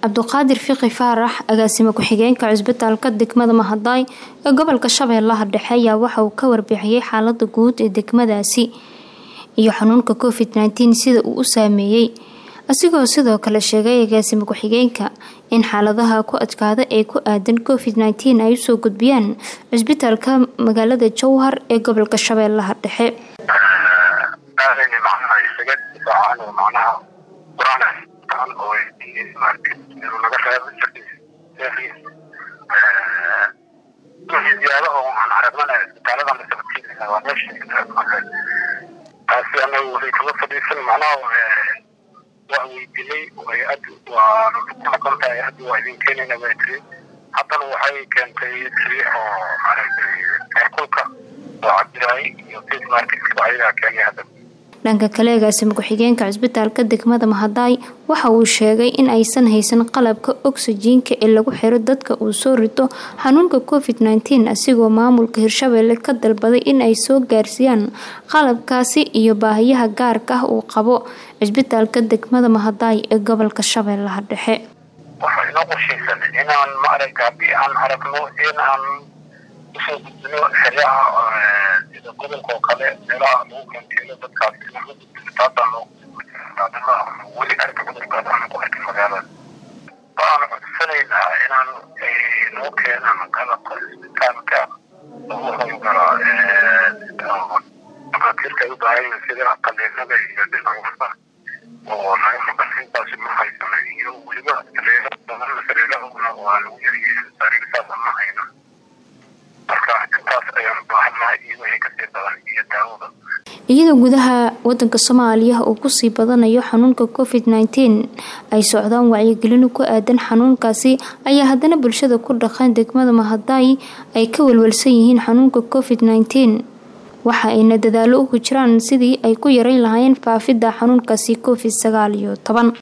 cabduqaadir fiqi faarax agaasime ku-xigeenka cusbitaalka degmada mahadaay ee gobolka shabeellaha dhexe ayaa waxa uu ka warbixiyey xaalada guud ee degmadaasi iyo xanuunka covid nteen sida uu u saameeyey asigoo sidoo kale sheegay agaasime ku-xigeenka in xaaladaha ku adkaada ee ku aadan covid nteen ay usoo gudbiyaan cusbitaalka magaalada jowhar ee gobolka shabeellaha dhexe ziyaado oo aan aragnana isbitaalada masabatiina waa meesha taasi anagu waxay kama fadhiisan macnaha waa weydinay hay-ad waa ku noqon tahay hadda waa idin keenayna baa tiri haddana waxay keentay sariix oo maaragtay heerkulka oo cabdiraay iyo face marketka ayagaa keenay hadda dhanka kale agaasime ku-xigeenka cusbitaalka degmada mahadaay waxa uu sheegay in aysan haysan qalabka oksijiinka ee lagu xiro dadka uu soo rito xanuunka covid nteen asigoo maamulka hirshabeelle ka dalbaday in ay soo gaarsiiyaan qalabkaasi iyo baahiyaha gaarka ah uu qabo cusbitaalka degmada mahadaay ee gobolka shabeellaha dhexe waxaa inoo qorshaysan inaan maaragta haddii aan aragno in aan usoo gudbino xeryaha sida gobolka oo kale meelaha lagu kanteelo dadkaas inaan u gudbino taasaan weli arka cudurkaas aanan ku arkin magaalada waxaan codsanaynaa inaan noo keenaan qalabka isbitaalka lagu howlgala dhakhaatiirta ay u baahan yihiin sida qaliinada iyo dhinaca oo naga maqan intaasi ma haysano iyo weliba sariirahuna waa lagu yaryihiin sariir saasa ma hayno marka intaas ayaan u baahannahay iyo wixii kasii badan iyo daawada iyadoo gudaha wadanka soomaaliya uu kusii badanayo xanuunka covid nteen ay socdaan wacyigelin ku aadan xanuunkaasi ayaa haddana bulshada ku dhaqan degmada mahadaay ay ka walwalsan yihiin xanuunka covid nteen waxa ayna dadaalo ugu jiraan sidii ay ku yareyn lahaayeen faafidda xanuunkaasi covid sagaal iyo toban